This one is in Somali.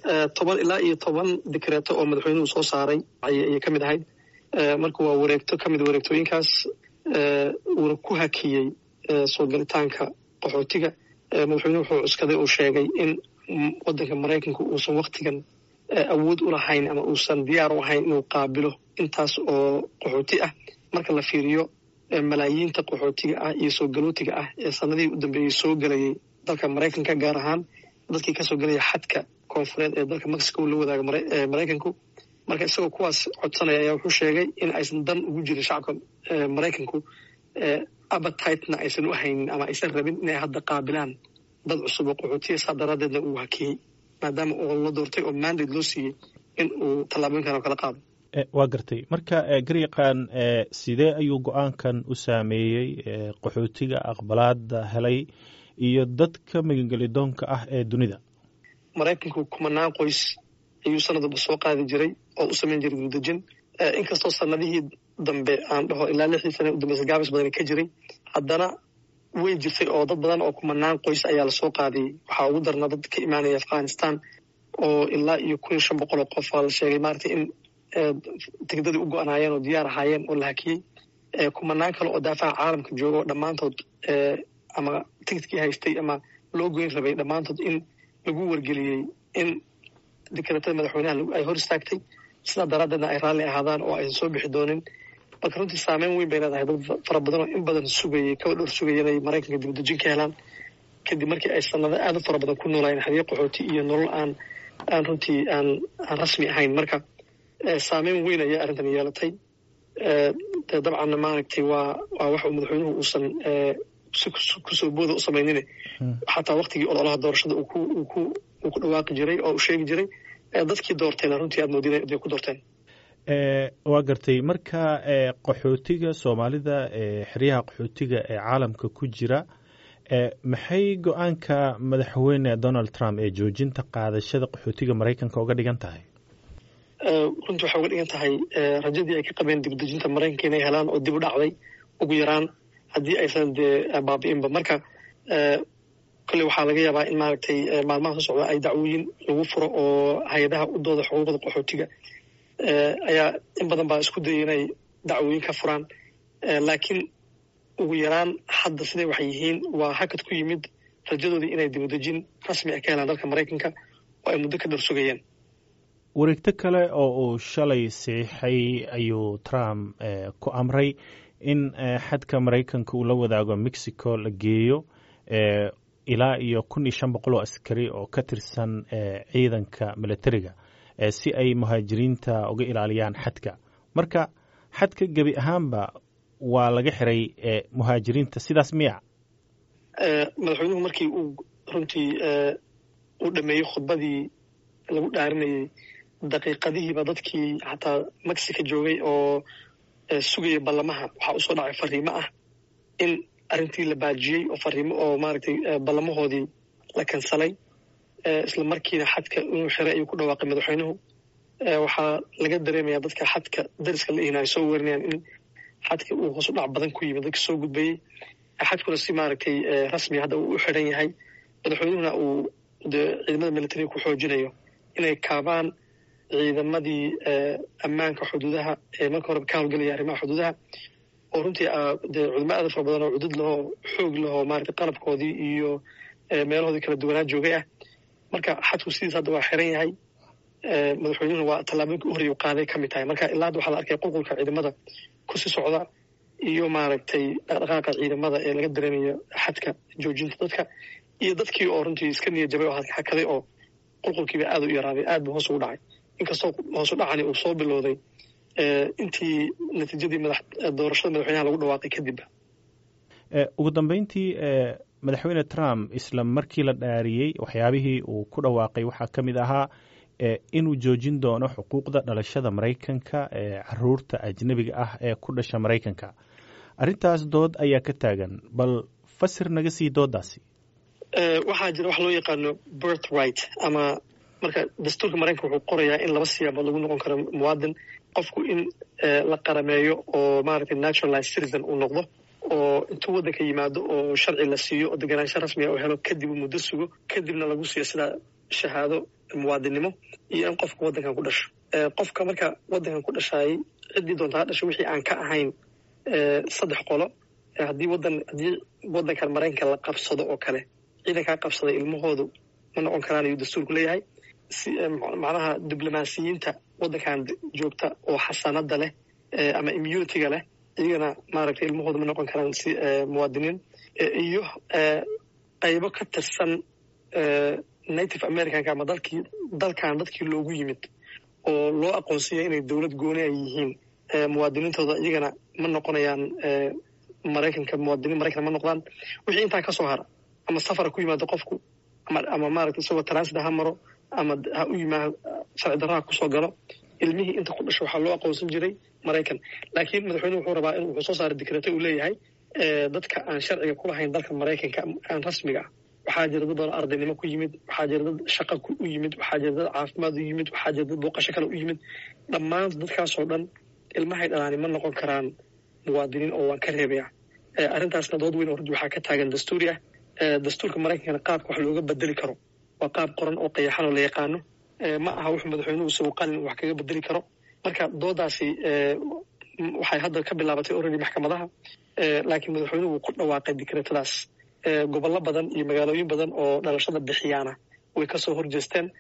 toban ilaa iyo toban dikreeto oo madaxweynuhu soo saaray ayay ka mid ahayd marka waa wareegto ka mid wareegtooyinkaas uuna ku hakiyey soo galitaanka qaxootiga madaxweynuhu wuxuu cuskaday uu sheegay in waddanka maraykanka uusan waktigan awood u lahayn ama uusan diyaar u ahayn inuu qaabilo intaas oo qaxooti ah marka la fiiriyo malaayiinta qaxootiga ah iyo soo galootiga ah ee sanadihii u dambeeyey soo gelayay dalka maraykanka gaar ahaan dadkii kasoo gelaya xadka koonfureed ee dalka mexico la wadaaga maraykanku marka isagoo kuwaas codsanaya ayaa wuxuu sheegay in aysan dan ugu jirin shacabka maraykanku abatitena aysan u haynin ama aysan rabin inay hadda qaabilaan dad cusub oo qaxootiya saa daraadeedna uu hakiyey maadaama oo la doortay oo mandate loo siiyey in uu tallaabooyinkan oo kala qaado waa gartay marka garyaqaan sidee ayuu go-aankan u saameeyey qaxootiga aqbalaada helay iyo dadka magangelidoonka ah ee dunida maraykanku kumanaan qoys ayuu sanadaba soo qaadi jiray oo u samayn jiray dibdejin inkastoo sanadihii dambe aan dhaho ilaa lixdii sana udambeysa gaabis badan ka jiray haddana way jirtay oo dad badan oo kumanaan qoys ayaa lasoo qaadiyey waxaa ugu darnaa dad ka imaanaya afghanistan oo ilaa iyo kun iyo shan boqol oo qof aa la sheegay maaragtay in tigdadii u go-anaayeen oo diyaar ahaayeen oo la hakiyey kumanaan kale oo daafaha caalamka jooga oo dhammaantood ama tigidkii haystay ama loo goyn rabay dhammaantood in lagu wargeliyey in dikreetada madaxweynaha ay hor istaagtay sidaa daraaddeedna ay raalli ahaadaan oo aysan soo bixi doonin marka runtii saameyn weyn bay leedahay dad fara badan oo in badan sugayay kaba dhowr sugaya inay maraykanka dibadejin ka helaan kadib markii ay sanado aad u fara badan ku noolaayeen xadiyo qaxooti iyo nolol aan aan runtii aan aan rasmi ahayn marka saameyn weyn ayaa arrintan yeelatay de dabcanna maaragtay waa waa wax uu madaxweynuhu uusan si kusoo booda u samaynine xataa waktigii ololaha doorashada uu ku uu ku uu ku dhawaaqi jiray oo uu sheegi jiray dadkii doorteena runtii aad moodin inay ku doorteen waa gartay marka qaxootiga soomaalida xeryaha qaxootiga ee caalamka ku jira maxay go-aanka madaxweyne donald trump ee joojinta qaadashada qaxootiga maraykanka uga dhigan tahay runtii waxay uga dhigan tahay rajadii ay ka qabeen dibdejinta maraykanka inay helaan oo dib u dhacday ugu yaraan haddii aysan dee baabi'inba marka kolley waxaa laga yaabaa in maaragtay maalmaha soo socda ay dacwooyin lagu furo oo hay-adaha u dooda xuquuqda qaxootiga ayaa in badan baa isku dayay inay dacwooyin ka furaan laakiin ugu yaraan hadda siday waxay yihiin waa hakad ku yimid rajadoodii inay dibadejin rasmi ah ka helaan dalka maraykanka oo ay muddo ka dhor sugayeen wareegto kale oo uu shalay saxiixay ayuu trump ku amray in xadka maraykanka uu la wadaago mexico la geeyo ilaa iyo kun iyo shan boqol oo askari oo ka tirsan ciidanka militariga si ay muhaajiriinta uga ilaaliyaan xadka marka xadka gebi ahaanba waa laga xiray muhaajiriinta sidaas miya madaxweynuhu markii uu runtii uu dhameeyey khudbadii lagu dhaarinayey daqiiqadihiiba dadkii xataa mexico joogay oo sugaya ballamaha waxaa usoo dhacay fariimo ah in arrintii la baajiyey oo fariimo oo maaragtay ballamahoodii la kansalay isla markiina xadka inuu xiray ayuu ku dhawaaqay madaxweynuhu waxaa laga dareemayaa dadka xadka dariska la ihina ay soo werinayaan in xadka uu hoos u dhac badan ku yimid dadka soo gudbayey xadkuna si maaragtay rasmiya hadda uu u xiran yahay madaxweynuhuna uu de ciidamada militariga ku xoojinayo inay kaabaan ciidamadii ammaanka xuduudaha ee marka horeba ka howlgelaya arrimaha xuduudaha oo runtii dee cudamo aada fara badan oo cudud lahoo xoog lahoo maaragtay qalabkoodii iyo meelahoodii kala duwanaa joogay ah marka xadku sidiis hadda waa xiran yahay madaxweynuhuna waa tallaabooyinka u horreya u qaaday ka mid tahay marka ilaa hadda waxaa la arkay qulqulka ciidamada kusii socda iyo maaragtay dhaqdhaqaaqa ciidamada ee laga dareemayo xadka joojinta dadka iyo dadkii oo runtii iska niya jabay oo hakaday oo qulqulkiiba aada u yaraaday aad buu hoos ugu dhacay inkastoo hoosu dhacani uu soo bilowday intii natiijadii doorashada madaxweynaha lagu dhawaaqay kadibba ugu dambeyntii madaxweyne trump isla markii la dhaariyey waxyaabihii uu ku dhawaaqay waxaa ka mid ahaa inuu joojin doono xuquuqda dhalashada maraykanka ee caruurta ajnebiga ah ee ku dhasha maraykanka arrintaas dood ayaa ka taagan bal fasir naga sii doodaasi waxaa jira wax loo yaqaano birth right ama marka dastuurka maraykanka wuxuu qorayaa in laba siyaabood lagu noqon karo muwaadin qofku in la qarameeyo oo maaragtay naturalized citizen uu noqdo oo intuu waddanka yimaado oo sharci la siiyo oo deganaansho rasmiga uu helo kadib uu muddo sugo kadibna lagu siiyo sida shahaado muwaadinnimo iyo in qofka waddankan ku dhasho qofka marka waddankan ku dhashaayay ciddii doonta ha dhasho wixii aan ka ahayn saddex qolo haddii wadan haddii waddankan maraykanka la qabsado oo kale ciidankaa qabsaday ilmahoodu ma noqon karaan ayuu dastuurku leeyahay si macnaha diblomaasiyiinta waddankan joogta oo xasanada leh ama immunitiga leh iyagana maaragtay ilmahooda ma noqon karaan si muwaadiniin iyo qaybo ka tirsan native americanka ama dalkii dalkan dadkii loogu yimid oo loo aqoonsanya inay dowlad gooni ay yihiin muwaadiniintooda iyagana ma noqonayaan maraykanka muwaadiniin maraykan ma noqdaan wixii intaa ka soo hara ama safara ku yimaado qofku ama ama maaragtay isagoo transida ha maro ama ha u yimaado sharci darraha kusoo galo ilmihii inta ku dhasho waxaa loo aqoonsan jiray maraykan laakiin madaxweynuhu wuxuu rabaa in wuxuu soo saaray dikrete uu leeyahay dadka aan sharciga ku lahayn dalka maraykanka aan rasmiga ah waxaa jira dad badan ardaynimo ku yimid waxaa jira dad shaqa u yimid waxaa jira dad caafimaad u yimid waxaa jira dad booqasho kale u yimid dhammaan dadkaasoo dhan ilmahay dhalaani ma noqon karaan muwaadiniin oo waan ka reebaya arrintaasna dood weyn oo runtii waxaa ka taagan dastuuri ah dastuurka maraykankana qaabka wax looga bedeli karo waa qaab qoran oo qayaxan oo la yaqaano ma aha wuxuu madaxweynuhu isagu qalin wax kaga bedeli karo marka doodaasi waxay hadda ka bilaabatay already maxkamadaha laakiin madaxweynuhu wuu ku dhawaaqay dikreetadaas gobollo badan iyo magaalooyin badan oo dhalashada bixiyaana way kasoo horjeesteen